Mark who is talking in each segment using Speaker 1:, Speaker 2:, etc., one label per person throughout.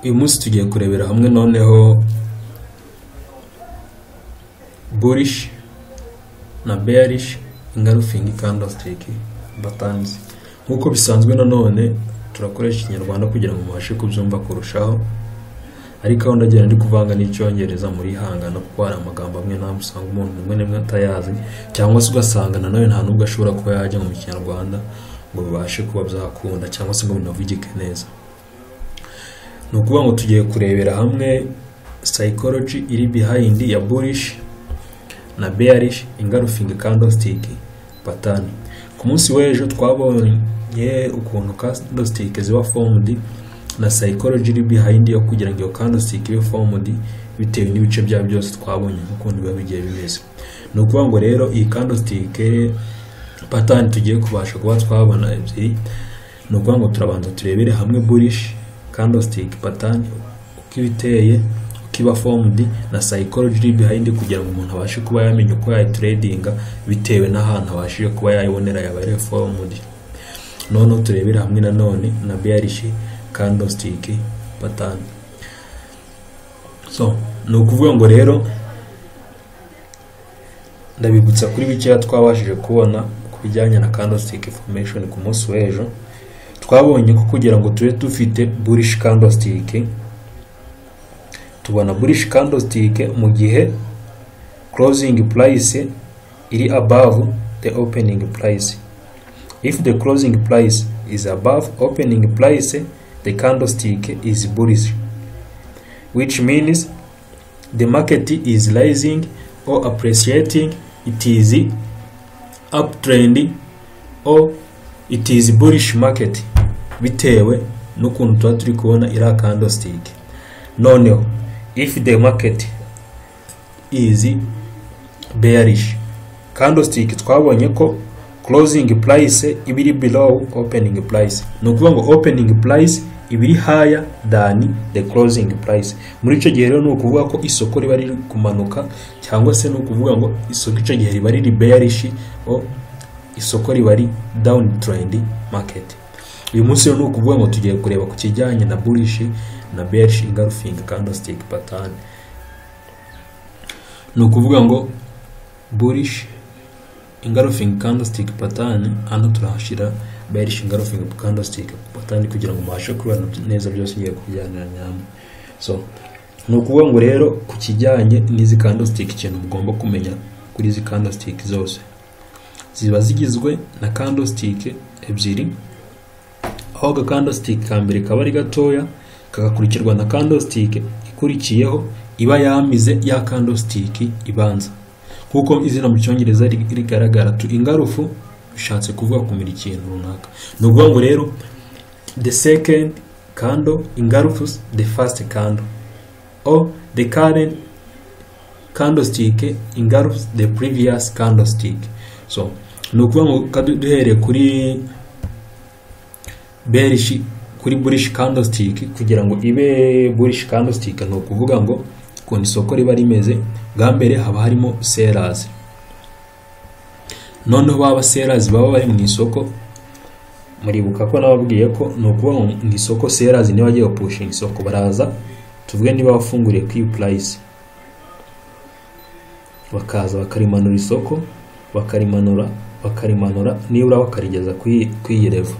Speaker 1: uyu munsi tugiye kurebera hamwe noneho bullish na bearish engulfing candlestick patterns nk'uko bisanzwe nanone turakoresha ikinyarwanda kugira ngo mubashe kubyumva kurushaho ariko aho ndagenda ndi kuvanga n'icyongereza muri hangana kuko hari amagambo amwe ntabwo usanga umuntu rimwe na rimwe atayazi cyangwa se ugasanga nanone nta n'ubwo ashobora kuba yajya mu kinyarwanda ngo bibashe kuba byakunda cyangwa se ngo binavugike neza ni ukuvuga ngo tugiye kurebera hamwe psychology iri behind ya bullish na bearish engulfing candlestick pattern ku munsi w'ejo twabonye ukuntu candlestick ziba formed na psychology iri behind yo kugira ngo iyo candlestick ibe formed bitewe n'ibice byayo byose twabonye nk'ukuntu biba bigiye bimeze ni ukuvuga ngo rero iyi candlestick pattern tugiye kubasha kuba twabona ebyiri ni ukuvuga ngo turabanza turebere hamwe bullish candlestick pattern uko iba iteye uko iba formed na psychology iri behind kugira ngo umuntu abashe kuba yamenya uko yayitradinga bitewe n'ahantu abashije kuba yayibonera yaba ari formed noneho turebere hamwe nanone na bearish candlestick pattern so ni ukuvuga ngo rero ndabibutsa kuri bikeya twabashije kubona ku bijyanye na candlestick formation ku munsi w'ejo twabonye ko kugira ngo tube dufite bullish candlestick tubona bullish candlestick mu gihe closing price iri above the opening price if the closing price is above opening price the candlestick is bullish which means the market is rising or appreciating it is uptrend or it is bullish market bitewe n'ukuntu tuba turi kubona iriya candlestick noneho if the market is bearish candlestick twabonye ko closing price iba iri below opening price ni ukuvuga ngo opening price iba iri higher than the closing price muri icyo gihe rero ni ukuvuga ko isoko riba riri kumanuka cyangwa se ni ukuvuga ngo isoko icyo gihe riba riri bearish isoko riba ari down trend market uyu munsi rero ni ukuvuga ngo tugiye kureba ku kijyanye na bullish na bearish engulfing candlestick pattern ni ukuvuga ngo bullish engulfing candlestick pattern hano turahashyira bearish engulfing candlestick pattern kugira ngo mubashe kubibona neza byose ngiye kubijyaniranya hamwe so ni ukuvuga ngo rero ku kijyanye n'izi candlestick ikintu mugomba kumenya kuri izi candlestick zose ziba zigizwe na candlestick ebyiri aho aga candlestick ka mbere kaba ari gatoya kagakurikirwa na candlestick ikurikiyeho iba yamize ya candlestick ibanza kuko izina mu cyongereza rigaragara tu ingarufu bishatse kuvuga kumira ikintu runaka ni ukuvuga ngo rero the second candle ingarufus the first candle or the current candlestick ingarufus the previous candlestick so ni ukuvuga ngo duhereye kuri berishi kuri burish candlestick kugira ngo ibe burish candlestick ni ukuvuga ngo ukuntu isoko riba rimeze bwa mbere haba harimo serazi noneho baba serazi baba bari mu isoko muribuka ko nababwiye ko ni ukuvuga ngo mu isoko serazi niba agiye gupushinga isoko baraza tuvuge niba wafunguriye kuri purayisi bakaza bakarimanura isoko bakarimanura bakarimanura nibura bakarigeza ku iyi revo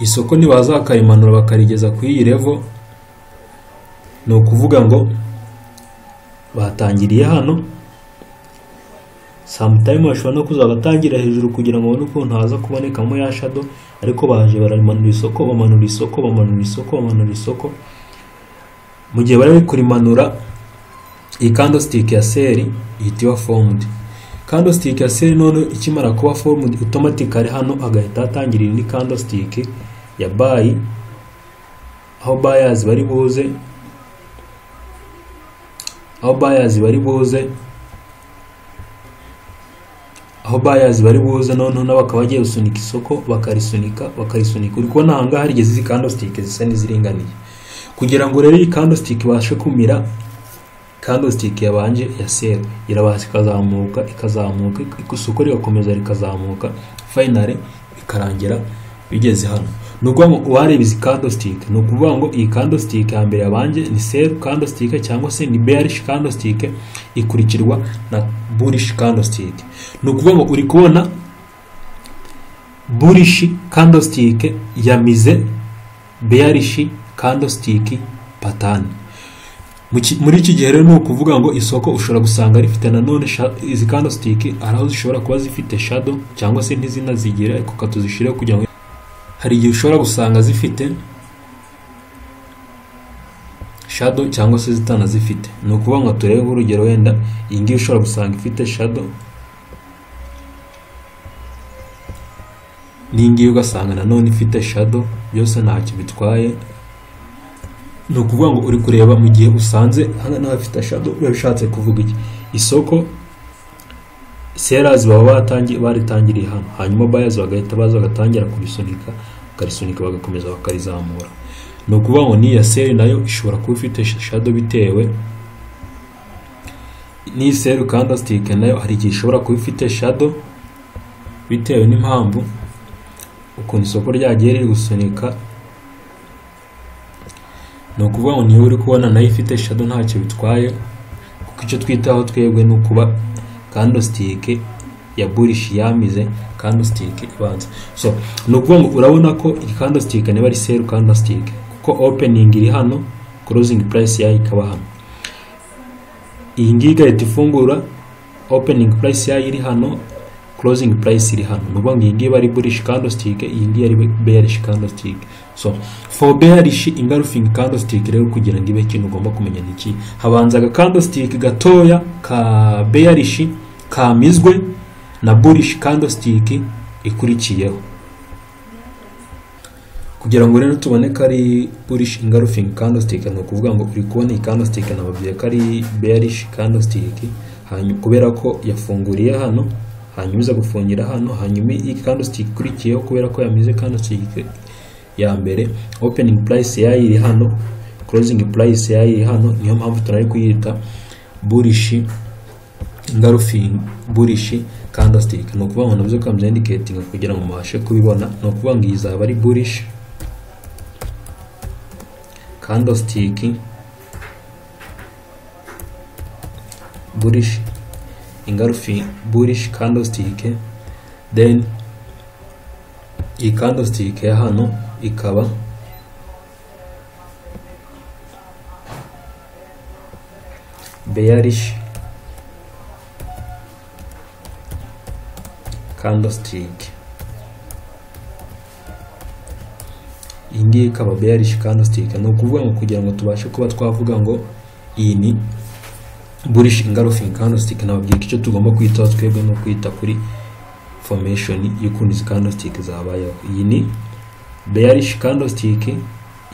Speaker 1: isoko nibaza bakarimanura bakarigeza ku iyi revo ni ukuvuga ngo batangiriye hano samutayime bashobora no kuza bagatangira hejuru kugira ngo babone ukuntu haza kubonekamo ya shado ariko baje baramanura isoko bamanura isoko bamanura isoko bamanura isoko mu gihe bari kurimanura iyi candlestick ya seri ihita iba formed candlestick ya seri none ikimara kuba formed automatically hano agahita atangira indi candlestick ya buy aho buyers bari buze aho buyers bari buze aho buyers bari buze noneho nabo bakaba bagiye gusunika isoko bakarisunika bakarisunika uri kubona ahangaha harigeze izi candlestick zisa n'iziringaniye kugira ngo rero iyi candlestick ibashe kumira candlestick yabanje ya sera irabasha ikazamuka ikazamuka isoko rigakomeza rikazamuka finally bikarangira bigeze hano ni ukuvuga ngo uwareba izi candlestick ni ukuvuga ngo iyi candlestick ya mbere yabanje ni sell candlestick cyangwa se ni bearish candlestick ikurikirwa na bullish candlestick ni ukuvuga ngo uri kubona bullish candlestick yamize bearish candlestick pattern Mu ki- muri iki gihe rero ni ukuvuga ngo isoko ushobora gusanga rifite nanone sha- izi candlestick hari aho zishobora kuba zifite shadow cyangwa se ntizinazigira ariko katuzishyire kugira ngo hari igihe ushobora gusanga zifite shadow cyangwa se zitanazifite ni ukuvuga ngo turebe nk'urugero wenda iyi ngiyi ushobora gusanga ifite shadow n'iyi ngiyi ugasanga nanone ifite shadow byose ntacyo bitwaye ni ukuvuga ngo uri kureba mu gihe usanze hano n'ahafite shadow uba ushatse kuvuga iki isoko serazi baba batangiye baritangiriye hano hanyuma bayazi bagahita baza bagatangira kurisunika bakarisunika bagakomeza bakarizamura ni ukuvuga ngo n'iya seri nayo ishobora kuba ifite shadow bitewe n'iyi seri candlestick nayo hari igihe ishobora kuba ifite shadow bitewe n'impamvu ukuntu isoko ryagiye riri gusunika ni ukuvuga ngo niba uri kubona nayo ifite shadow ntacyo bitwaye kuko icyo twitaho twebwe ni ukuba candlestick ya bullish yamize candlestick ibanza so ni ukuvuga ngo urabona ko iyi candlestick niba ari sell candlestick kuko opening iri hano closing price yayo ikaba hano iyi ngiyi igahita ifungura opening price yayo iri hano closing price iri hano ni ukuvuga ngo iyi ngiyi iba ari bullish candlestick iyi ngiyi ari bearish candlestick so for bearish engulfing candlestick rero kugira ngo ibe ikintu ugomba kumenya ni iki habanza aga candlestick gatoya ka bearish kamizwe na bullish candlestick ikurikiyeho kugira ngo rero tubone ko ari bullish engulfing candlestick ni ukuvuga ngo uri kubona iyi candlestick nababwiye ko ari bearish candlestick hanyuma kubera ko yafunguriye hano hanyuma iza gufungira hano hanyuma iyi candlestick ikurikiyeho kubera ko yamize candlestick ya mbere opening price yayo iri hano closing price yayo iri hano niyo mpamvu tunari kuyita bullish engulfing bullish candlestick ni ukuvuga ngo nabyo kamze indicating kugira ngo mubashe kubibona ni ukuvuga ngo iyi izaba ari bullish candlestick bullish engulfing bullish candlestick then iyi candlestick ya hano ikaba bearish candlestick iyi ngiyi ikaba bearish candlestick ni ukuvuga ngo kugira ngo tubashe kuba twavuga ngo iyi ni bullish engulfing candlestick nababwira ko icyo tugomba kwitaho twebwe no kwita kuri formation y'ukuntu izi candlestick zabayeho iyi ni bearish candlestick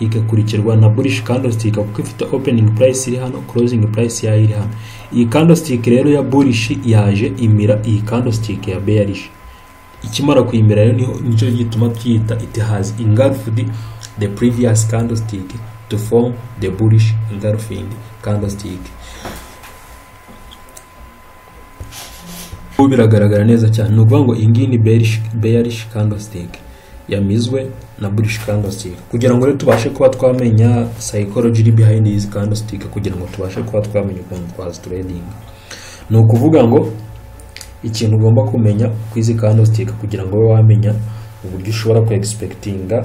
Speaker 1: igakurikirwa na bullish candlestick kuko ifite opening price iri hano closing price yayo iri hano iyi candlestick rero ya bullish yaje imira iyi candlestick ya bearish ikimara kuyimira rero niho nicyo gituma tuyita it has engulfed the previous candlestick to form the bullish engulfing candlestick ubu biragaragara neza cyane ni ukuvuga ngo iyi ngiyi ni bearish, bearish candlestick yamizwe na bullish candlestick kugira ngo rero tubashe kuba twamenya psychology iri behind izi candlestick kugira ngo tubashe kuba twamenya ukuntu twazitradinga ni ukuvuga ngo ikintu ugomba kumenya ku izi candlestick kugira ngo ube wamenya uburyo ushobora ku expectinga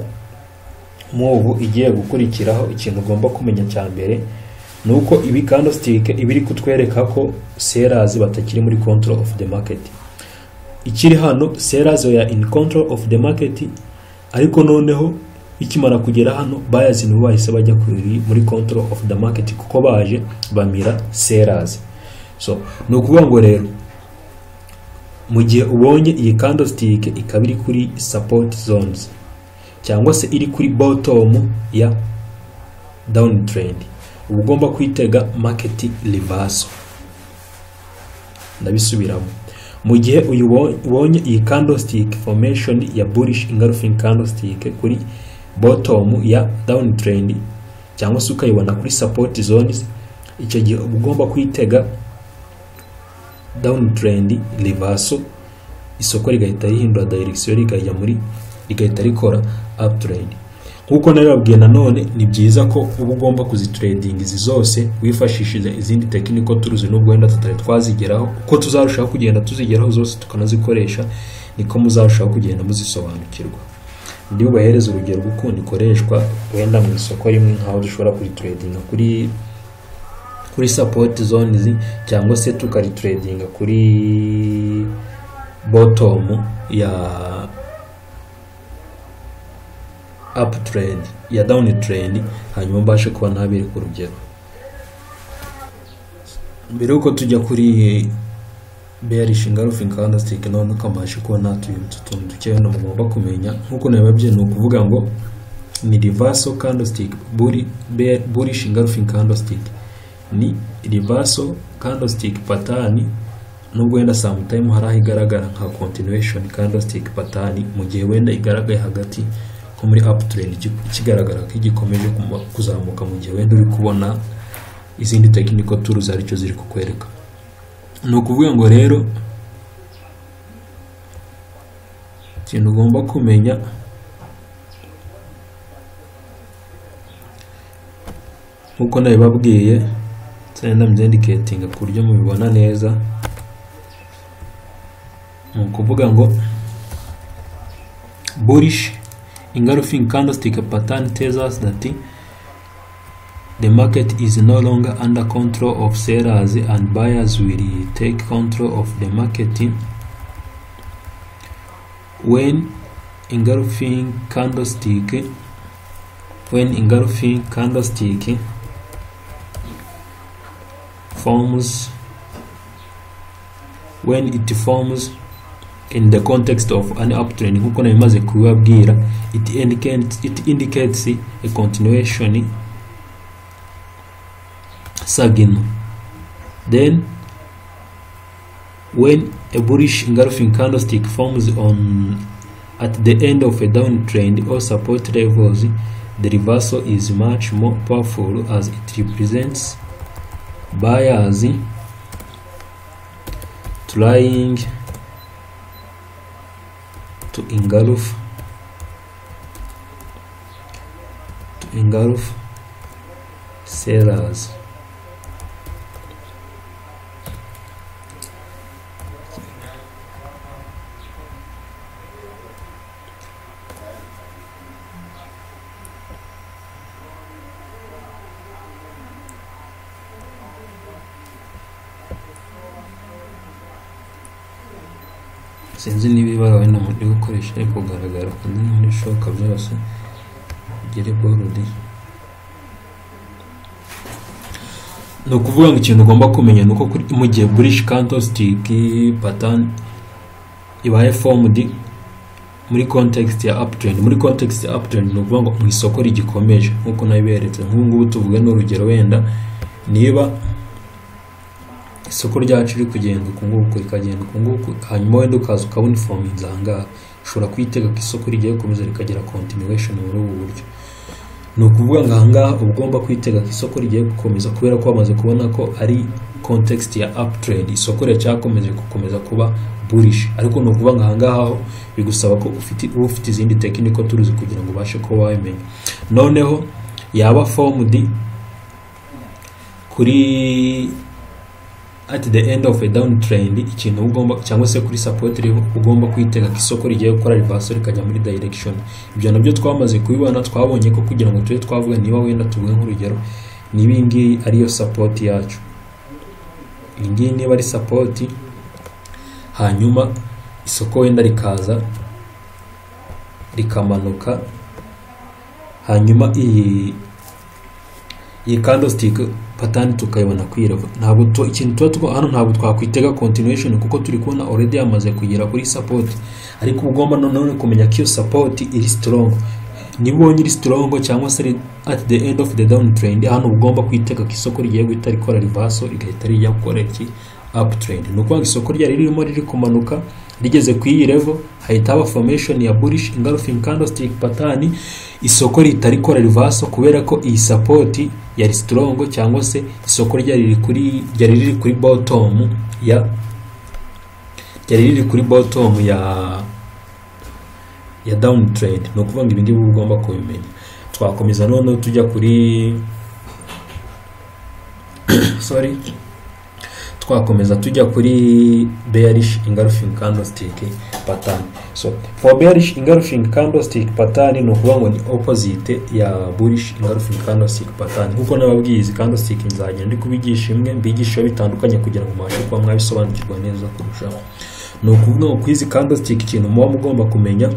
Speaker 1: move igiye gukurikiraho ikintu ugomba kumenya cya mbere ni uko ibi candlestick iba iri kutwereka ko sellers batakiri muri control of the market ikiri hano sellers were in control of the market ariko noneho ikimara kugera hano buyers nibo bahise bajya kuri- muri control of the market kuko baje bamira sellers so ni ukuvuga ngo rero mu gihe ubonye iyi candlestick ikaba iri kuri support zones cyangwa se iri kuri bottom ya down trend uba ugomba kwitega market reversal ndabisubiramo mu gihe uyu wo- ubonye iyi candlestick formation ya bullish engulfing candlestick kuri bottom ya down trend cyangwa se ukayibona kuri support zones icyo gihe uba ugomba kwitega down trend reversal isoko rigahita rihindura direction rikajya muri rigahita rikora aputureyidi nk'uko narababwiye nanone ni byiza ko uba ugomba kuzitiredinga izi zose wifashishije izindi tekiniko turuzi n'ubwo wenda tutari twazigeraho uko tuzarushaho kugenda tuzigeraho zose tukanazikoresha niko muzarushaho kugenda muzisobanukirwa ndi bubahereze urugero rw'ukuntu ikoreshwa wenda mu isoko rimwe nk'aho dushobora kurituredinga kuri kuri sapoti zonizi cyangwa se tukarituredinga kuri botomu ya apu teredi ya dawuni teredi hanyuma mbashe kuba ntabere ku rugero mbere y'uko tujya kuri bearish engulfing candlestick none ukabasha kuba natuyibutsa utuntu dukeya no mugomba kumenya nk'uko nabibabye ni ukuvuga ngo ni reversal candlestick bulli- bear- bullish engulfing candlestick ni reversal candlestick pattern nubwo wenda sometime hari aho igaragara nka continuation candlestick pattern mu gihe wenda igaragaye hagati nko muri uptrend iki- ikigaragara ko igikomeje kuma- kuzamuka mu gihe wenda uri kubona izindi technical tools aricyo ziri kukwereka ni ukuvuga ngo rero ikintu ugomba kumenya nk'uko nabibabwiye nsigaye ndabyirendicatinga ku buryo mubibona neza ni ukuvuga ngo bullish engulfing candlestick pattern tells us that The market is no longer under control of sellers and buyers will take control of the market when engulfing candlestick when engulfing candlestick forms when it forms in the context of an uptrend nkuko nabimaze kubibabwira it indicates, it indicates a continuation sagino then when a bullish engulfing candlestick forms on at the end of a downtrend or support levels the reversal is much more powerful as it represents buyers trying to engulf to engulf sellers sinzi niba ibara wenda muri gukoresha ari kugaragara ku ndi muri shoka byose gere borudi ni ukuvuga ngo ikintu ugomba kumenya ni uko kuri- mu gihe burish candlestick pattern ibaye formed muri context ya uptrend muri context ya uptrend ni ukuvuga ngo mu isoko rigikomeje nk'uko nabiberetse nk'ubu ngubu tuvuga ni urugero wenda niba isoko ryacu riri kugenda uku nguku rikagenda uku nguku hanyuma wenda ukaza ukabona ifominzi aha ngaha ushobora kuyitega ko isoko rigiye gukomeza rikagira continuation muri ubu buryo ni ukuvuga ngo aha ngaha uba ugomba kwitega ko isoko rigiye gukomeza kubera ko wamaze kubona ko ari context ya uptrend isoko riracakomeje gukomeza kuba bullish ariko ni ukuvuga ngo aha ngaha ho bigusaba ko ufite uba ufite izindi tekiniko turuzi kugira ngo ubashe kuba wabimenya noneho yaba formed kuri at the end of a downtrend ikintu ugomba cyangwa se kuri support level ugomba kwitega ko isoko rigiye gukora reverse rikajya muri direction ibyo nabyo twamaze kubibona twabonye ko kugira ngo tube twavuga niba wenda tuvuge nk'urugero niba iyi ngiyi ariyo support yacu iyi ngiyi niba ari support hanyuma isoko wenda rikaza rikamanuka hanyuma iyi iyi candlestick pattern tukayibona kwirava ntabwo tu- ikintu tuba twa hano ntabwo twakwitega continuation kuko turi kubona already yamaze kugera kuri support ariko uba ugomba nanone kumenya ko iyo support iri strong niba ubonye iri strong cyangwa se iri at the end of the downtrend hano uba ugomba kwitega ko isoko rigiye guhita rikora reversal rigahita rijya gukora iki uptrend ni ukuvuga ngo isoko ryari ririmo riri kumanuka rigeze ku iyi level hahita haba formation ya bullish engulfing candlestick pattern isoko rihita rikora reversal kubera ko iyi support yari strong cyangwa se isoko ryari riri kuri ryari riri kuri bottom ya ryari riri kuri bottom ya ya dawuni tereyidi ni ukuvuga ngo ibi ngibi ugomba kubimenya twakomeza noneho tujya kuri sorry twakomeza tujya kuri bearish engulfing candlestick pattern so for bearish engulfing candlestick pattern ni ukuvuga ngo ni opposite ya bullish engulfing candlestick pattern nkuko nababwiye izi candlestick nzagenda ndi kubigisha imwe mbigisha bitandukanye kugira ngo mubashe kuba mwabisobanukirwa neza kurushaho ni ukuvuga ngo ku izi candlestick ikintu muba mugomba kumenya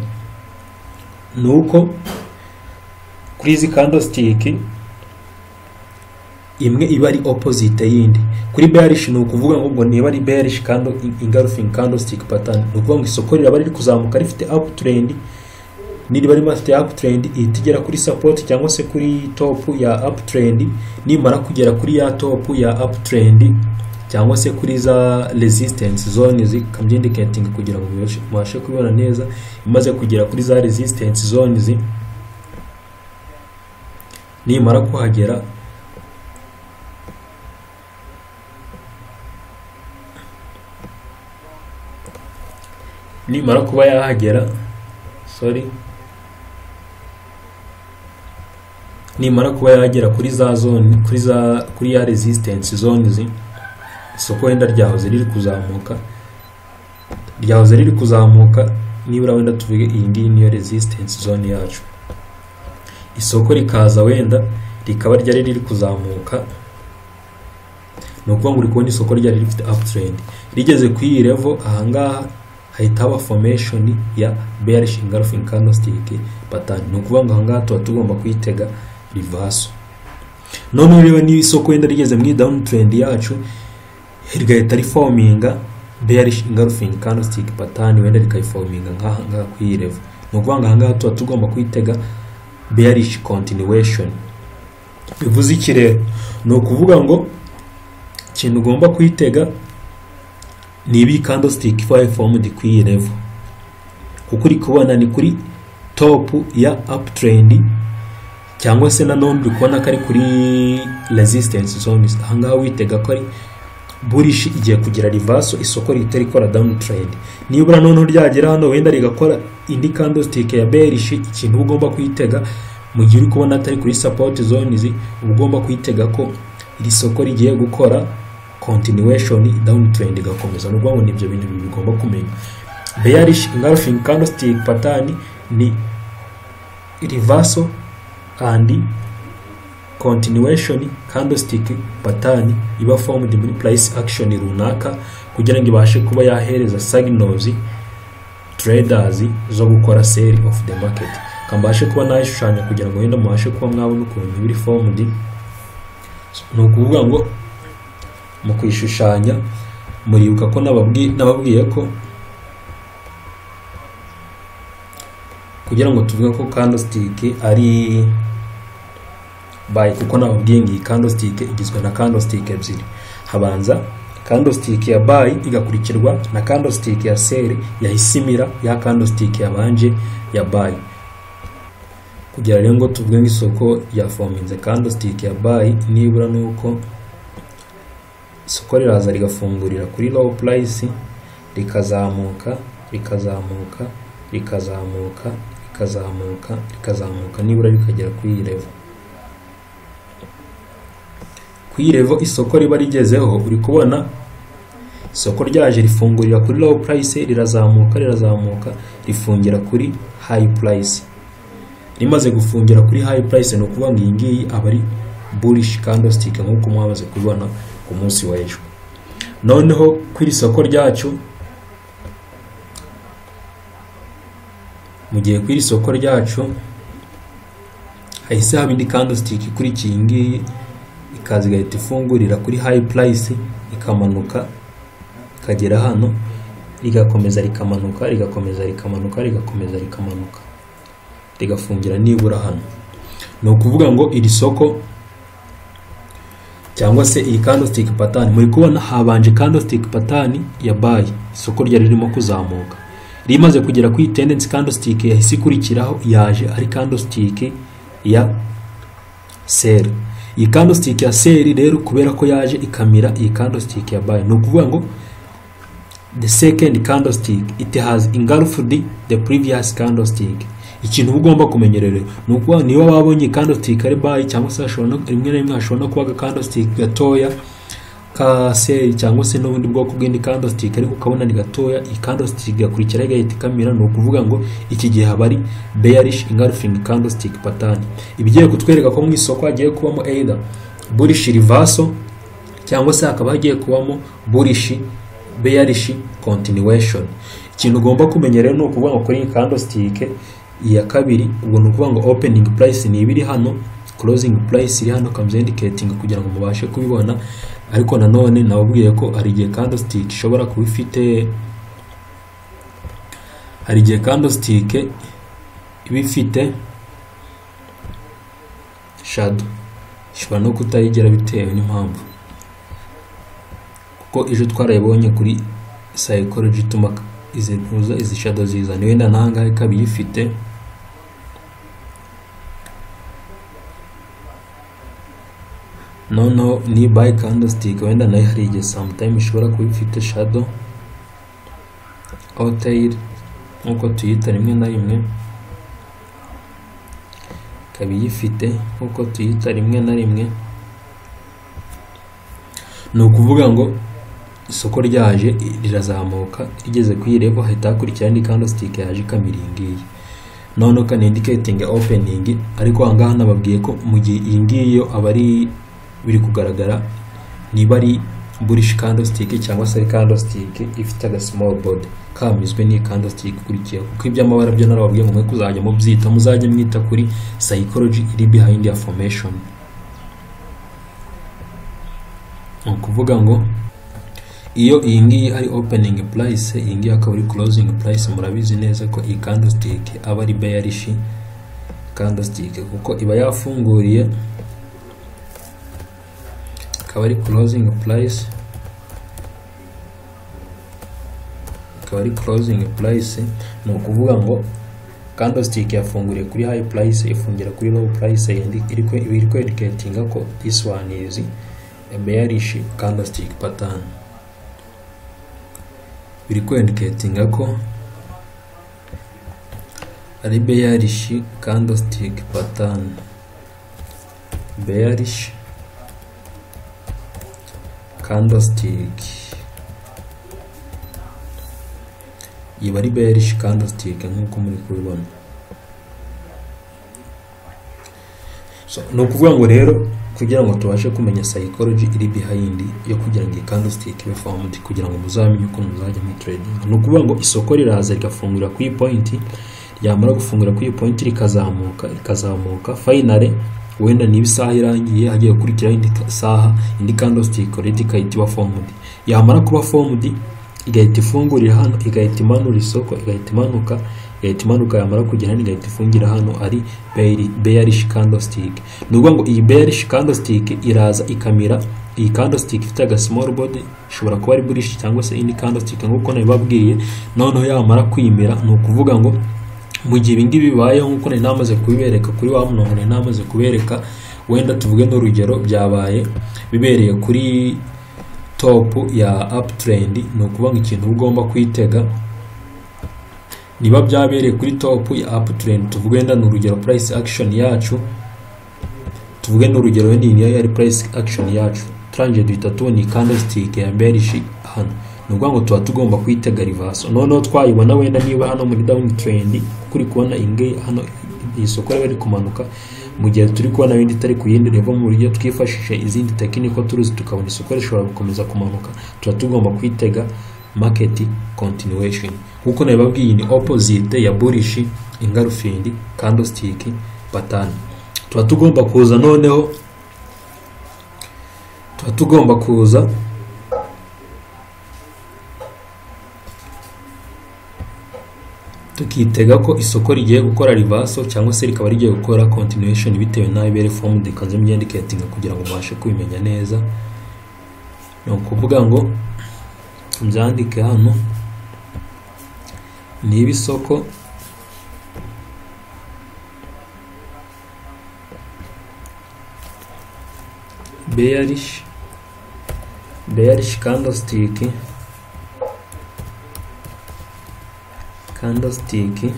Speaker 1: ni uko kuri izi candlestick imwe iba ari opposite y'indi kuri bearish ni ukuvuga ngo ngo niba ari bearish kandi engulfing candlestick pattern ni ukuvuga ngo isoko riraba riri kuzamuka rifite uptrend niriba rifite uptrend ihita igera kuri support cyangwa se kuri top ya uptrend nimara kugera kuri ya top ya uptrend cyangwa se kuri za resistance zone zikaba indicating kugira ngo mubashe kubibona neza imaze kugera kuri za resistance zones nimara kuhagera nimara kuba yahagera sorry nimara kuba yagera kuri za zone kuri za kuri ya resistance zones isoko wenda ryahoze riri kuzamuka ryahoze riri kuzamuka nibura wenda tuvuge iyi ngiyi niyo resistance zone yacu isoko rikaza wenda rikaba ryari riri kuzamuka ni ukuvuga ngo uri kubona isoko ryari rifite uptrend rigeze ku iyi level ahangaha hahita haba formation ya bearish engulfing candlestick pattern ni ukuvuga ngo ahangaha tuba tugomba kuyitega reversal noneho rero niba isoko wenda rigeze mu down trend yacu rigahita riforminga bearish engulfing candlestick pattern wenda rikayiforminga nk'aha ngaha ku iyi level ni ukuvuga ngo ahangaha tuba tugomba kuyitega bearish continuation bivuze iki rero ni ukuvuga ngo ikintu ugomba kuyitega ni ibi candlestick five formed ku iyi level kuko uri kubona ni kuri top ya uptrend cyangwa se nanone uri kubona ko ari kuri resistance zones ahangaha witega ko ari burish igiye kugira reversal isoko rihita rikora down trend nibura noneho ryagera hano wenda rigakora indi candlestick ya bearish ikintu ugomba kuyitega mu gihe uri kubona atari kuri support zones uba ugomba kuyitega ko iri soko rigiye gukora continuation down trend igakomeza n'ubwo ngo nibyo bintu bigomba kumenya bearish engulfing candlestick pattern ni reversal and continuation candlestick pattern iba formed muri price action runaka kugira ngo ibashe kuba yahereza signals traders zo gukora sell of the market kambashe kuba nayishushanya kugira ngo wenda mubashe kuba mwabona ukuntu biri formed ni ukuvuga ngo mu kwishushanya muribuka ko nababwiye ko kugira ngo tuvuge ko candlestick ari by kuko nababwiye ngo iyi candlestick igizwe na candlestick ebyiri habanza candlestick ya buy igakurikirwa na candlestick ya sell yahisimira ya candlestick yabanje ya buy kugira rero ngo tuvuge nk'isoko yafominze candlestick ya buy nibura nuko isoko riraza rigafungurira kuri low price rikazamuka rikazamuka rikazamuka rikazamuka rikazamuka nibura rikagera kuri iyi level ku iyi level isoko riba rigezeho uri kubona isoko ryaje rifungurira kuri low price rirazamuka rirazamuka rifungira kuri high price rimaze gufungira kuri high price ni ukuvuga ngo iyi ngiyi aba ari bullish candlestick nk'uko mwamaze kubibona ku munsi w'ejo noneho ku iri soko ryacu mu gihe ku iri soko ryacu hahise haba indi candlestick ikurikiye iyi ngiyi ikaza igahita ifungurira kuri high price ikamanuka ikagera hano rigakomeza rikamanuka rigakomeza rikamanuka rigakomeza rikamanuka rigafungira nibura hano ni ukuvuga ngo iri soko cyangwa se iyi candlestick pattern muri kubona habanje candlestick pattern ya buy isoko ryari ririmo kuzamuka rimaze kugera kuri tendency candlestick yahise ikurikiraho yaje ari candlestick ya sell iyi candlestick ya sell rero kubera ko yaje ikamira iyi candlestick ya buy ni ukuvuga ngo the second candlestick it has engulfed the previous candlestick ikintu uba ugomba kumenyerera ni ukuba niba wabonye candlestick ari bayi cyangwa se hashobora no- rimwe na rimwe hashobora no kuba aga candlestick gatoya ka seri cyangwa se n'ubundi bwoko bw'indi candlestick ariko ukabona ni gatoya iyi candlestick igakurikira igahita ikamira ni ukuvuga ngo iki gihe haba ari bearish engulfing candlestick pattern ibigiye kutwereka ko mu isoko hagiye kubamo either bullish reversal cyangwa se hakaba hagiye kubamo bullish bearish continuation ikintu ugomba kumenya rero ni ukuvuga ngo kuri iyi candlestick iya kabiri ubwo ni ukuvuga ngo opening price ni ibiri hano closing price iri hano comes indicating kugira ngo mubashe kubibona ariko nanone nababwiye ko hari igihe candlestick ishobora kuba ifite hari igihe candlestick iba ifite shadow ishobora no kutayigera bitewe n'impamvu kuko ejo twarayibonye kuri psychology ituma izi ntuza izi shadow zizana wenda n'ahangaha ikaba iyifite noneho ni by candlestick wenda nayo hari igihe sometime ishobora kuba ifite shadow or tail nk'uko tuyita rimwe na rimwe ikaba iyifite nk'uko tuyita rimwe na rimwe ni ukuvuga ngo isoko ryaje rirazamuka rigeze ku iyi level hahita hakurikira indi candlestick yaje ikamira iyi ngiyi noneho ikana indicating opening ariko aha ngaha nababwiye ko mu gihe iyi ngiyi yo aba ari biri kugaragara niba ari bullish candlestick cyangwa se ari candlestick ifite aga small board kamizwe n'iyi candlestick ikurikiyeho kuko iby'amabara byo narababwiye ngo mwe kuzajya mubyita muzajye mwita kuri psychology iri behind ya formation ni ukuvuga ngo iyo iyi ngiyi ari opening price iyi ngiyi akaba ari closing price murabizi neza ko iyi candlestick aba ari bearish candlestick kuko iba yafunguriye akaba ari closing price akaba ari closing price ni ukuvuga ngo candlestick yafunguriye kuri high price ifungira kuri low price yandi iri kwe- iri kwereketinga ko this one is a bearish candlestick pattern biri kwereketinga ko ari bearish candlestick pattern bearish candlestick iba ari bearish candlestick nk'uko muri kubibona so ni ukuvuga ngo rero kugira ngo tubashe kumenya psychology iri behind yo kugira ngo iyi candlestick ibe formed kugira ngo muzamenye ukuntu muzajya muri trading ni ukuvuga ngo isoko riraza rigafungura ku iyi point ryamara gufungura ku iyi point rikazamuka rikazamuka finally wenda niba isaha irangiye hagiye gukurikiraho indi ka- saha indi candlestick already ikahita iba formed yamara kuba formed igahita ifungurira hano igahita imanura isoko igahita imanuka igahita imanuka yamara kugera hano igahita ifungira hano ari beari- bearish candlestick ni ukuvuga ngo iyi bearish candlestick iraza ikamira iyi candlestick ifite aga small board ishobora kuba ari bullish cyangwa se indi candlestick nk'uko nabibabwiye noneho yamara kwimira ni ukuvuga ngo mu gihe ibingibi bibayeho nk'uko nari namaze kubibereka kuri wa murongo nari namaze kubereka wenda tuvuge n'urugero byabaye bibereye kuri topu ya uptrend ni ukuvuga ngo ikintu uba ugomba kwitega niba byabereye kuri topu ya uptrend tuvuge wenda ni urugero price action yacu tuvuge ni urugero wenda iyi niyo yari price action yacu turangije duhita tubona iyi candlestick ya bearish hano ni ukuvuga ngo tuba tugomba kwitega reversal noneho twayibona wenda niba hano muri down trend kuko uri kubona iyi ngiyi hano iri soko riba riri kumanuka mu gihe turi kubona bindi itari ku yindi level mu buryo twifashishije izindi tekiniko turuzi tukabona isoko rishobora gukomeza kumanuka tuba tugomba kwitega market continuation nk'uko nabibabwiye iyi ni opposite ya bullish engulfing candlestick pattern tuba tugomba kuza noneho tuba tugomba kuza tukitega ko isoko rigiye gukora rivaso cyangwa se rikaba rigiye gukora continuation bitewe n'aho ibere formed ikanze imyendicating kugira ngo mubashe kubimenya neza ni ukuvuga ngo mbyandike hano niba isoko bearish bearish candlestick
Speaker 2: candlestick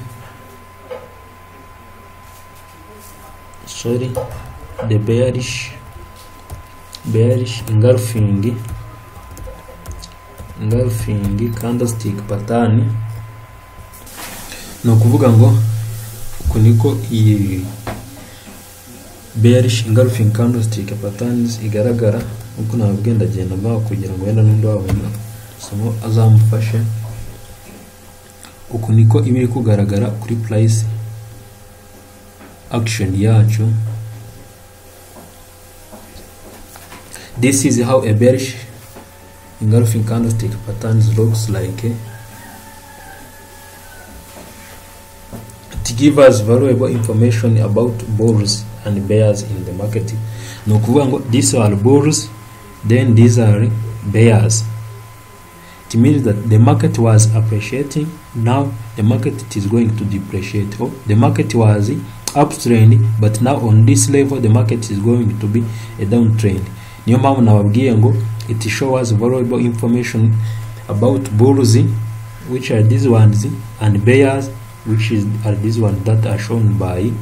Speaker 2: sorry the bearish bearish engulfing engulfing candlestick pattern
Speaker 1: ni ukuvuga ngo uku niko iyi bearish engulfing candlestick patterns igaragara nk'uko nababwiye ndagenda mbaho kugira ngo wenda n'undi wabona somo azamufashe uku niko iba iri kugaragara kuri price action yacu this is how a bearish engulfing candlestick patterns looks like it give us valuable information about bulls and bears in the market ni ukuvuga ngo these are bulls then these are bears it means that the market was appreciating now the market it is going to depreciate or the market was uptrend but now on this level the market is going to be a downtrend niyo mpamvu nababwiye ngo it shows valuable information about bulls which are these ones and bears which is are these ones that are shown by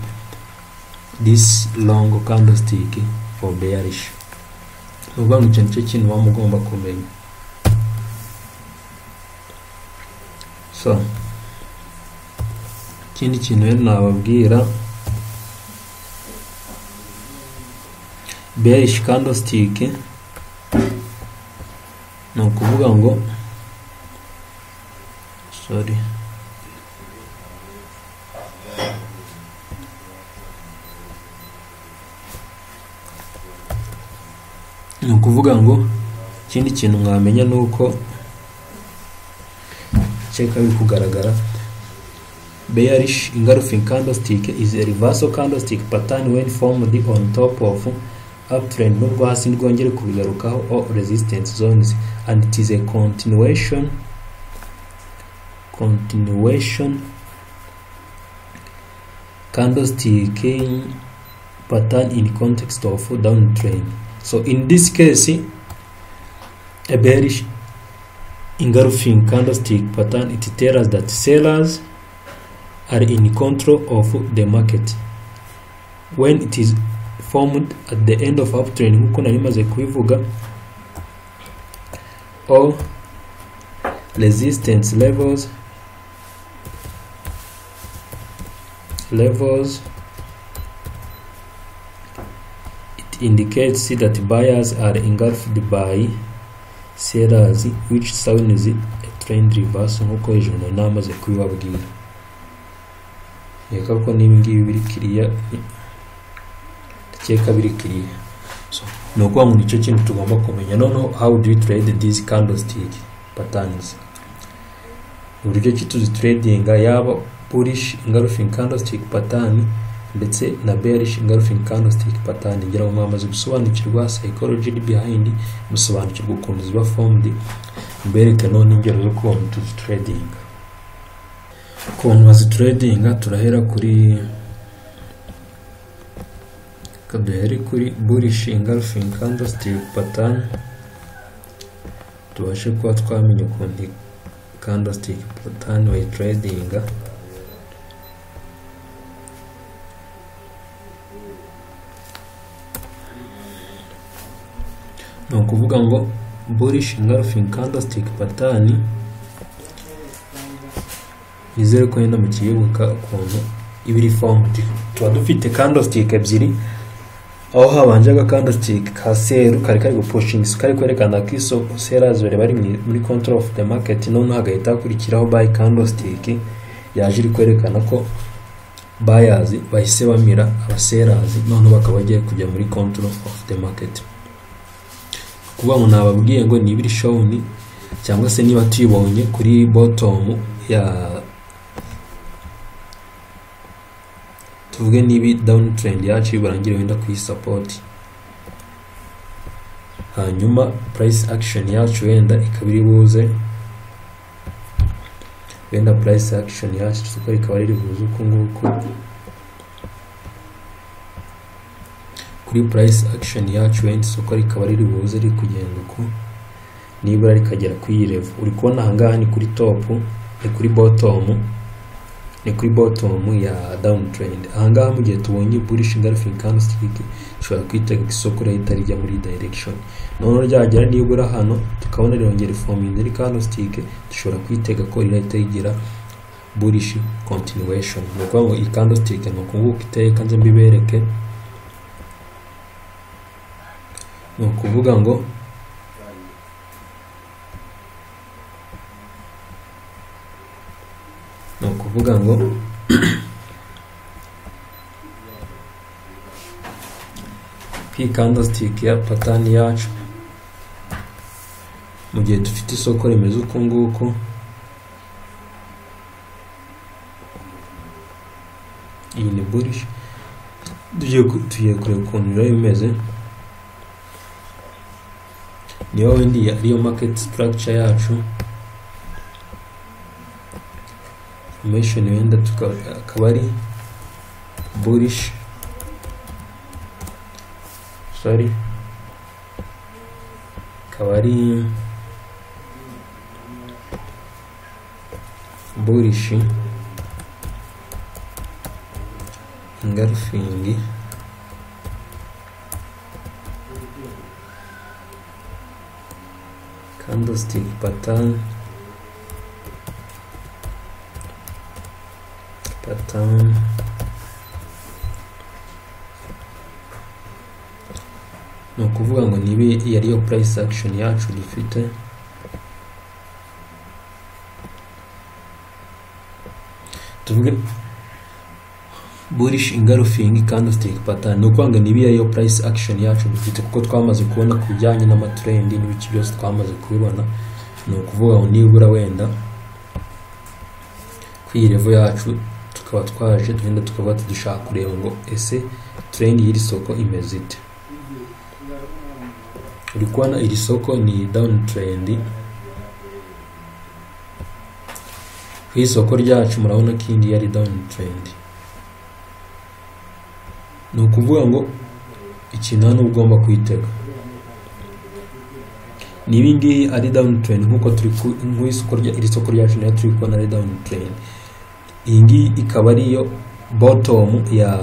Speaker 1: this long candlestick for bearish ni ukuvuga ngo icyo nicyo kintu uba mugomba kumenya so ikindi kintu rero nababwira bearish candlestick ni ukuvuga ngo sorry ni ukuvuga ngo ikindi kintu mwamenya ni uko cyeka biri kugaragara bearish engulfing candlestick is a reversal candlestick pattern when formed on top of uptrend nubwo hasi rwongere kubigarukaho all resistance zones and it is a continuation continuation candlestick pattern in context of downtrend So in this case, a bearish engulfing candlestick pattern, it tells us that sellers are in control of the market. When it is formed at the end of uptrend, nk'uko nari maze kubivuga, all resistance levels levels indicates that buyers are engulfed by sellers which sounds a trend reversal nk'uko hejuru nari namaze kubibabwira reka ko n'ibingibi biri kiriya ndakeka biri kiriya so ni ukuvuga ngo nicyo kintu tugomba kumenya noneho how do you trade these candlestick patterns uburyo ki tuzitradinga yaba bullish engulfing candlestick pattern ndetse na bearish engulfing candlestick pattern ngira ngo mwamaze gusobanukirwa psychology behind musobanukirwa ukuntu ziba formed mbereke none ingero zo kubona tuzitrading ukuntu bazitradinga turahera kuri duhere kuri bullish engulfing candlestick pattern tubashe kuba twamenya ukuntu candlestick pattern bayitradinga ni ukuvuga ngo bullish engulfing candlestick pattern nizere ko wenda mukiyoboka ukuntu iba iri formed tuba dufite candlestick ebyiri aho habanje aga candlestick ka seru kari kari gupushinga kari kwerekana ko iso sellers bari bari muri control of the market none hagahita hakurikiraho buy candlestick yaje iri kwerekana ko buyers bahise bamira abasellers none bakaba bagiye kujya muri control of the market kuvuga ngo nababwiye ngo niba iri shawuni cyangwa se niba tuyibonye kuri botomu ya tuvuge niba dawuni terendi yacu barangire wenda kuyisapoti hanyuma purayisi akishoni yacu wenda ikaba iri buze wenda purayisi akishoni yacu isoko rikaba riri buze uku nguku kuri price action yacu wenda isoko rikaba riri buze riri kugenda uko nibura rikagera kuri iyi level uri kubona aha ngaha ni kuri top ni kuri bottom ni kuri bottom ya down trend ahangaha mu gihe tubonye bullish engulfing candlestick dushobora kwitegeka isoko rihita rijya muri iyi direction noneho ryagera nibura hano tukabona rirongera forming indi candlestick dushobora kwitega ko rirahita rigira bullish continuation ni ukuvuga ngo iyi candlestick ni ukuvuga uko iteye kandi mbibereke ni ukuvuga ngo ni ukuvuga ngo iyi candlestick ya patani yacu mu gihe dufite isoko rimeze uku nguku iyi ni bullish tugiye ku- tugiye kureba ukuntu biba bimeze niyo wenda iyi ariyo market structure yacu information wenda tuka- akaba ari bullish sorry akaba ari bullish ingarafingi candlestick pattern pattern ni ukuvuga ngo nibe iyi ariyo price action yacu dufite tuvuge bullish engulfing candlestick pattern ni ukuvuga ngo niba iyo ariyo price action yacu dufite kuko twamaze kubona ku bijyanye n'amatrend n'ibiki byose twamaze kubibona ni ukuvuga ngo nibura wenda ku iyi level yacu tukaba twaje tugenda tukaba dushaka kureba ngo ese trend y'iri soko imeze ite uri kubona iri soko ni down trend ku isoko ryacu murabona ko iyindi yari down trend ni ukuvuga ngo ikintu hano uba ugomba kwitega ni ibi ngibi ari down trend nk'uko turi ku nk'isoko rya iri soko ryacu nayo turi kubona ari down trend iyi ngiyi ikaba ariyo bottom ya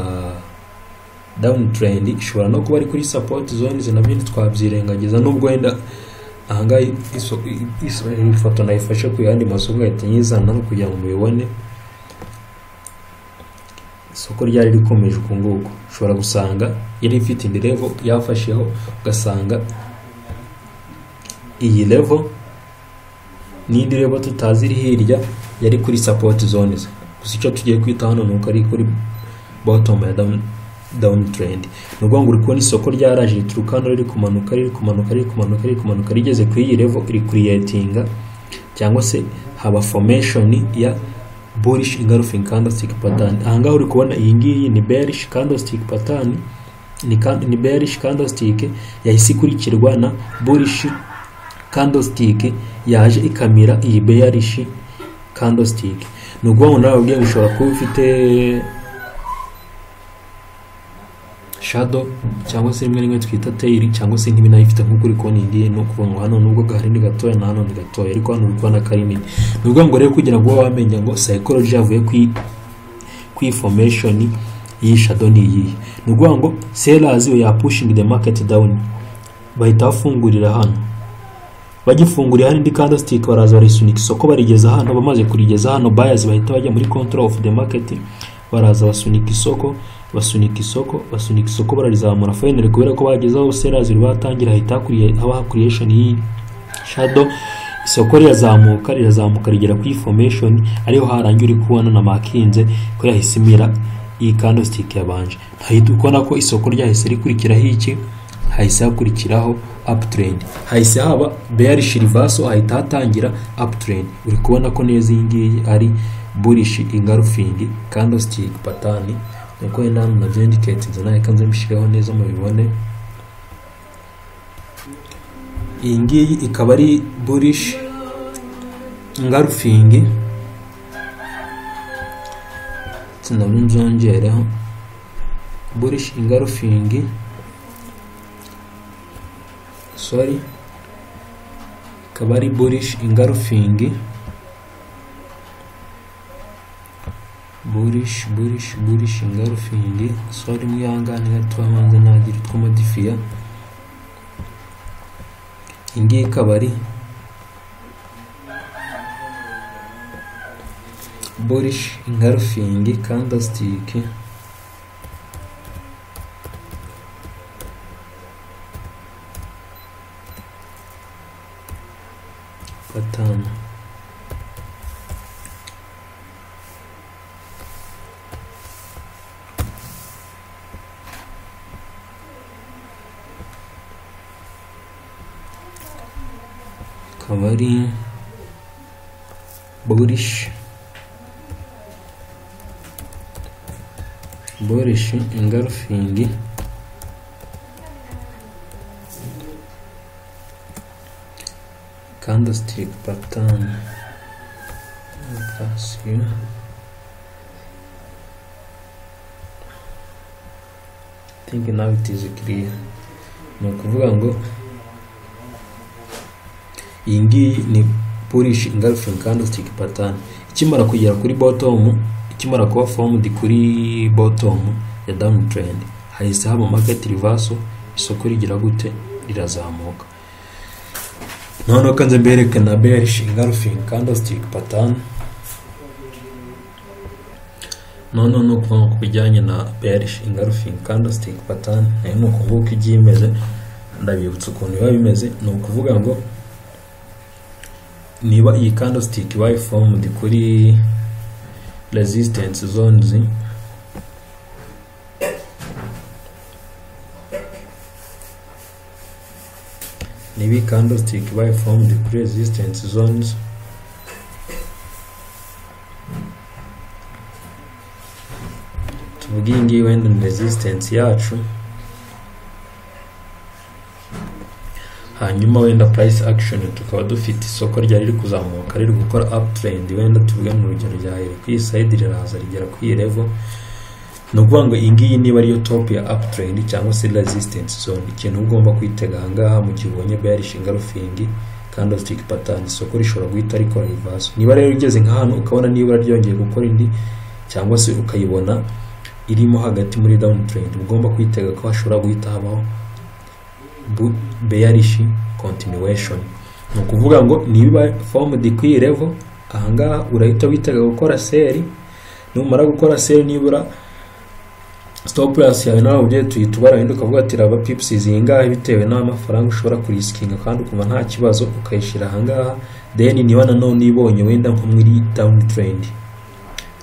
Speaker 1: down trend ishobora no kuba ari kuri support zones nabyo ntitwabyirengagiza nubwo wenda ahangaha iso- iso- iyi foto nayifashe ku yandi masoko ngahita nyizana hano kugira ngo mubibone isoko ryari rikomeje uku nguku ushobora gusanga yari ifite indi level yafasheho ugasanga iyi level n'indi level tutazi iri hirya yari kuri support zones gusa icyo tugiye kwita hano ni uko ari kuri bottom ya down down trend ni ukuvuga ngo uri kubona isoko ryaraje rituruka hano riri kumanuka riri kumanuka riri kumanuka riri kumanuka rigeze kuri iyi level iri kuriyetinga cyangwa se haba formation ya bullish engulfing candlestick pattern ahangaha uri kubona iyi ngiyi ni bearish candlestick pattern ni, kan- ni bearish candlestick yahise ikurikirwa na bullish candlestick yaje ikamira iyi bearish candlestick ni ukuvuga ngo nawe ubwe ushobora kuba ufite shadow cyangwa se rimwe rimwe twita tail cyangwa se nk'ibi nayo ifite nk'uko uri kubona iyi ngiyi ni ukuvuga ngo hano nubwo gahari ni gatoya na hano ni gatoya ariko hano uri kubona ko ari nini ni ukuvuga ngo rero kugira ngo ube wamenya ngo psychology yavuye ku i- ku information y'iyi shadow ni iyihe ni ukuvuga ngo sellers ya pushing the market down bahita bafungurira hano bagifunguriye hano indi candlestick baraza barisunika isoko barigeza hano bamaze kurigeza hano buyers bahita bajya muri control of the market baraza basunika isoko basunika isoko basunika isoko bararizamura finally kubera ko bageze aho sellers batangira hahita hakuriye- habaho creation y'iyi shadow isoko rirazamuka rirazamuka rigera kuri formation ariyo harangiye uri kubona na makinze ko yahise imira iyi candlestick yabanje ntahita ukona ko isoko ryahise rikurikiraho iki hahise hakurikiraho uptrend hahise haba bearish reversal hahita hatangira uptrend uri kubona ko neza iyi ngiyi ari bullish engulfing candlestick pattern nuko wenda hano nabyo indicatinze nawe kanze mbishyireho neza mubibone iyi ngiyi ikaba ari bullish engulfing sinabyo nzongereho bullish engulfing sorry ikaba ari bullish engulfing burish burish burish ingarufingi sori mwihangane gato abanza nagira utwo modifiya ingiyi ikaba ari burish ingarufingi kandasitike gatanu akaba ari burishi burishi ingarufingi candlestick pattern application think now it is clear ni ukuvuga ngo iyi ngiyi ni polish engulfing candlestick pattern ikimara kugera kuri bottom ikimara kuba formed kuri bottom ya downtrend hahise haba market reversal isoko rigira gute rirazamuka noneho kanze mberekana bearish engulfing candlestick pattern noneho ni ukuvuga ku bijyanye na bearish engulfing candlestick pattern nayo ni ukuvuga uko igiye imeze ndabibutsa ukuntu biba bimeze ni ukuvuga ngo niba iyi candlestick ibaye formed kuri resistance zones niba iyi candlestick ibaye formed kuri resistance zones tuvuge iyi ngiyi wenda ni resistance yacu hanyuma wenda price action tukaba dufite isoko ryari riri kuzamuka riri gukora uptrend wenda tuvuge mu rugero ryahere ku iyi side riraza rigera ku iyi level ni ukuvuga ngo iyi ngiyi niba ariyo top ya uptrend cyangwa se resistance zone ikintu ugomba kwitega ahangaha mu gihe ubonye bearish engulfing candlestick pattern isoko rishobora guhita rikora reverse niba rero ugeze nka hano ukabona nibura ryongeye gukora indi cyangwa se ukayibona irimo hagati muri downtrend ugomba kwitega ko hashobora guhita habaho bearish continuation ni ukuvuga ngo niba formed kuri iyi level ahangaha urahita witega gukora seri numara gukora seri nibura stop loss yawe nawe ugiye tuhita ubarahinda ukavuga ati raba pips zingahe bitewe n'amafaranga ushobora kurisikinga kandi ukumva nta kibazo ukayishyira ahangaha then niba nanone ibonye wenda nko muri down trend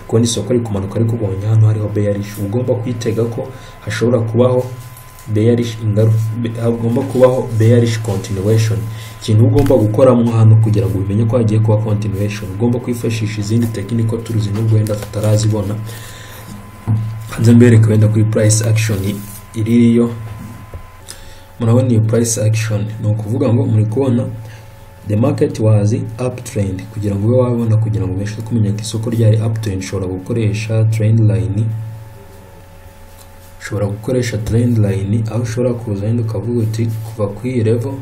Speaker 1: ukundi isoko rikumanuka ariko ubonye hano hariho bearish ugomba kwitega ko hashobora kubaho bearish hagomba kubaho bearish continuation ikintu ugomba gukoramo hano kugira ngo ubimenye ko hagiye kuba continuation ugomba kwifashisha izindi technical tools nubwo wenda tutarazibona hanze mbereka wenda kuri price action iririyo murabona iyo price action ni ukuvuga ngo muri kubona the market was uptrend kugira ngo ube wabibona kugira ngo ubashe kumenya ko isoko ryari uptrend ushobora gukoresha trend line ushobora gukoresha trend line aho ushobora kuza wenda ukavuga uti kuva ku iyi level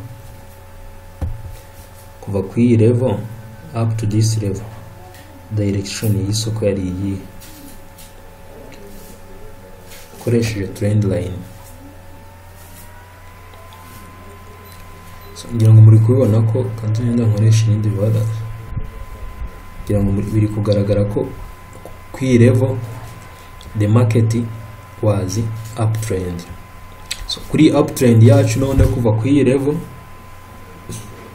Speaker 1: kuva ku iyi level up to this level direction y'isoko yari iyi ukoresheje trend line so, ngira ngo muri kubibona ko kandi wenda nkoresha ibindi bibara ngira ngo biri kugaragara ko ku iyi level the market was uptrend so kuri uptrend yacu none kuva ku iyi level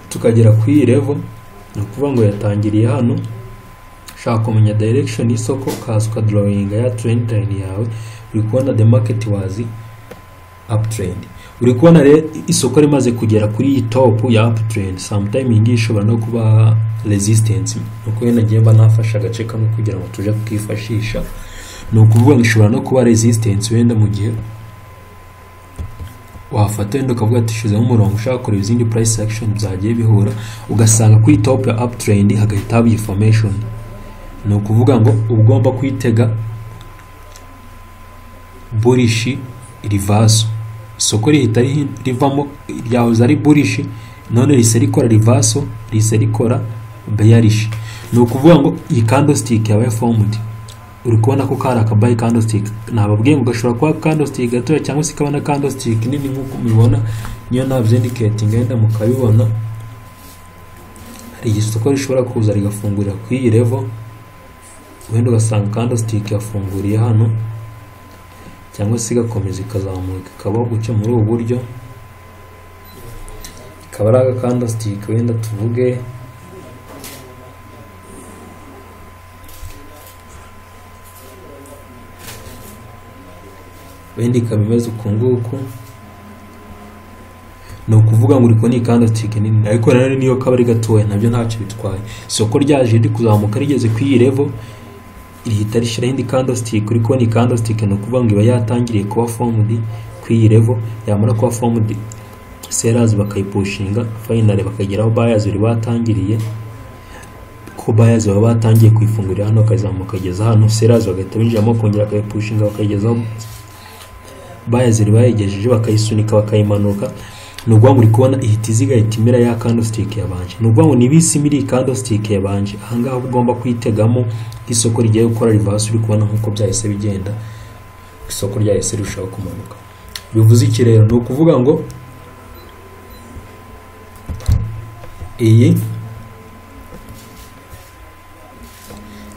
Speaker 1: tukagera ku iyi level ni ukuvuga ngo yatangiriye hano ushaka kumenya direction y'isoko ukaza ukadrawinga ya trend line yawe uri kubona the market was uptrend uri kubona rero isoko rimaze kugera kuri iyi top ya uptrend sometime iyi ngiyi ishobora no kuba resistance ni uko wenda ngiye mba nafashe agace kamwe kugira ngo tuje kukifashisha ni ukuvuga ngo ishobora no kuba resistance wenda mu gihe wafata wenda ukavuga ati shizemo umurongo ushaka kureba izindi price action byagiye bihura ugasanga kuri top ya uptrend hagahita haba information ni ukuvuga ngo ugomba kwitega burishi rivaso isoko rihita rivamo ryahoze ari burishi none rihise rikora rivaso rihise rikora bearish ni ukuvuga ngo iyi candlestick yabaye formed uri kubona ko kari akabayi kandositike nababwiye ngo gashobora kuba kandositike gatoya cyangwa se kabona kandositike nini nk'uko mubibona niyo nabyindiketinga yenda mukabibona hari igihe isoko rishobora kuza rigafungurira ku iyi revo wenda ugasanga kandositike yafunguriye hano cyangwa se igakomeza ikazamuka ikabaho guca muri ubu buryo ikaba ari agakandasitike wenda tuvuge wenda ikaba imeze uku nguku ni ukuvuga ngo uri kubona ikandasitike nini ariko nanone niyo kaba ari gatoya nabyo ntacyo bitwaye isoko ryaje rikuzamuka rigeze ku iyi revo rihita rishyiraho indi kandasitike uri kubona ikandasitike ni ukuvuga ngo iba yatangiriye kuba fomudi ku iyi revo yamara kuba fomudi serazi bakayipushinga fayinari bakageraho bayazi bari batangiriye ko bayazi baba batangiye kuyifungurira hano bakazamuka bakageza hano serazi bagahita binjiramo bakongera bakayipushinga bakayigezaho bayazi bari bayigejeje bakayisunika bakayimanuka ni ukuvuga ngo uri kubona ihita iziga ihita imera ya kandositike yabanje ni ukuvuga ngo niba isi imiri kandositike yabanje ahangaha ugomba kuyitegamo nk'isoko rigiye gukora rivasi uri kubona nk'uko byahise bigenda isoko ryahise rirushaho kumanuka bivuze iki rero ni ukuvuga ngo iyi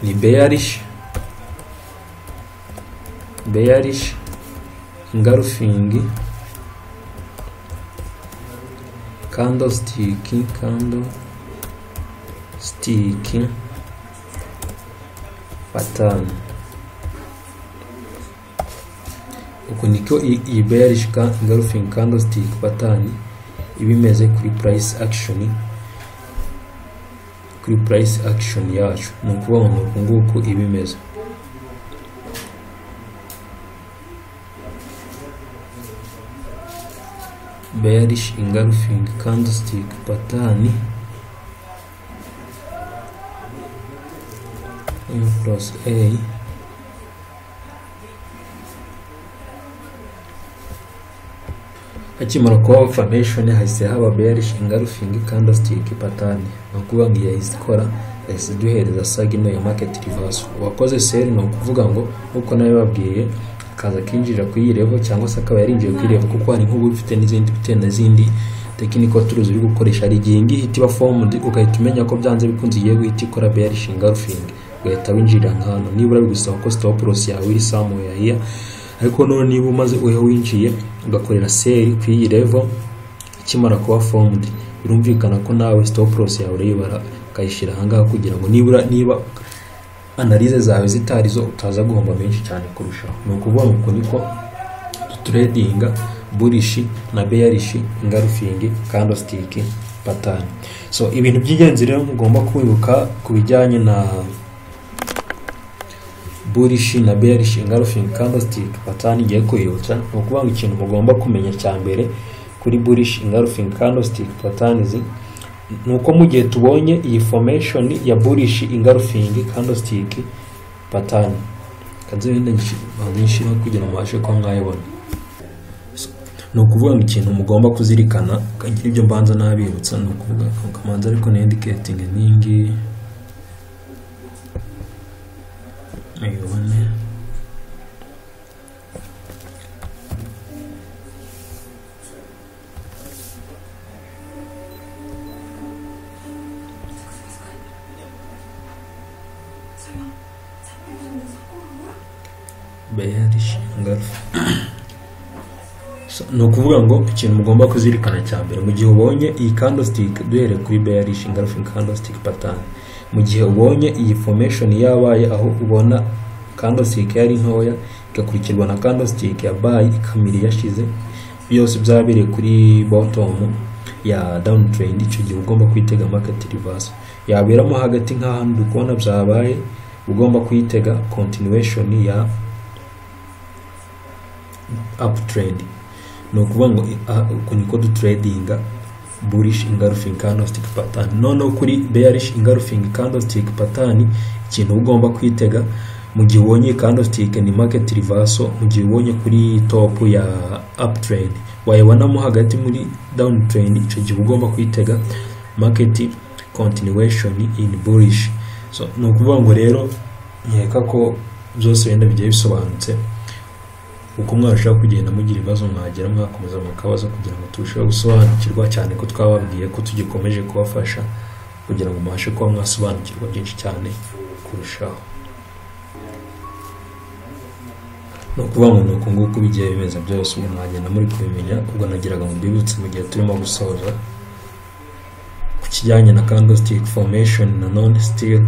Speaker 1: ni beyarishi beyarishi ngarufingi kando sitiki kando sitiki patani uku niko iyi beyarishi ngarufingi kando sitiki patani iba imeze kuri purayisi akishoni kuri purayisi akishoni yacu ni ukuvuga ngo uku nguku iba imeze beyarishi ingarufingi kandisitike patani m plus a akimara kuba fomeshoni hahise haba beyarishi ingarufingi kandisitike patani ni ukuvuga ngo yahise ikora yahise iduhereza saga ino ya maketi rivaso uwakoze seri ni ukuvuga ngo nk'uko nawe babwiye akaza akinjira ku iyirevo cyangwa se akaba yarinjiye ku iyirevo kuko hari nk'ubu ufite n'izindi bitewe n'izindi tekiniko turuzi uri gukoresha hari igihe ngiyi ihita iba fomu ugahita umenya ko byanze bikunze igiye guhita ikora beyarishinga ingarufingi ugahita winjira nk'ahantu nibura bigusaba ko sitoporosi yawe iri samu yahiya ariko none niba umaze uheho winjiye ugakorera seri ku iyi revo ikimara kuba fomundi birumvikana ko nawe sitoporosi yawe urayibara ukayishyira ahangaha kugira ngo nibura niba analize zawe zitari zo utaza guhomba menshi cyane kurushaho ni ukuvuga ngo uku niko tuturedinga burishi na beyarishi ingarufingi kandositiki patani so ibintu by'ingenzi rero mugomba kwibuka ku bijyanye na burishi na berishi ingarufingi kandositike patani igiye kwiyutsa ni ukuvuga ngo ikintu mugomba kumenya cya mbere kuri burishi ingarufingi kandositike patani zi ni uko mu gihe tubonye iyi fomeshoni ya burishi ingarufingi kandositike patani kanze wenda nshyireho kugira ngo mubashe kuba mwayibona ni ukuvuga ngo ikintu mugomba kuzirikana ukagira ibyo mbanza n'abibutsa ni ukuvuga ukamanza ariko na indiketingi n'iyingiyi muyibone beyarishi ngarufu ni ukuvuga ngo ikintu mugomba kuzirikana cya mbere mu gihe ubonye iyi kandositike duhereye kuri beyarishi ingarufu kandositike patani mu gihe ubonye iyi fomeshoni yabaye aho ubona kandositike yari ntoya igakurikirwa na kandositike ya bayi ikamiri yashize byose byabereye kuri botomu ya dawuni tereyini icyo gihe ugomba kwitega maketi rivaso yaberamo hagati nk'ahantu uri kubona byabaye ugomba kuyitega kontinuweshoni ya apu tereyini ni ukuvuga ngo uku niko duteredinga burish ingarufingi candlestick pattern noneho kuri bearish ingarufingi candlestick pattern ikintu ugomba kwitega mu gihe ubonye candlestick ni market reversal mu gihe ubonye kuri top ya uptrend wayibonamo hagati muri downtrend icyo gihe ugomba kwitega market continuation in bullish so ni ukuvuga ngo rero nkeka ko byose wenda bigiye bisobanutse uko mwabashaho kugenda mugira ibibazo mwagera mwakomeza mukabaza kugira ngo turusheho gusobanukirwa cyane ko twababwiye ko tugikomeje kubafasha kugira ngo mubashe kuba mwasobanukirwa byinshi cyane kurushaho ni ukuvuga ngo ni uku nguku bigiye bimeze byose ubu mwagenda muri kubimenya ubwo nagiraga ngo mbibutse mu gihe turimo gusoza ku kijyanye na candlestick formation na non steel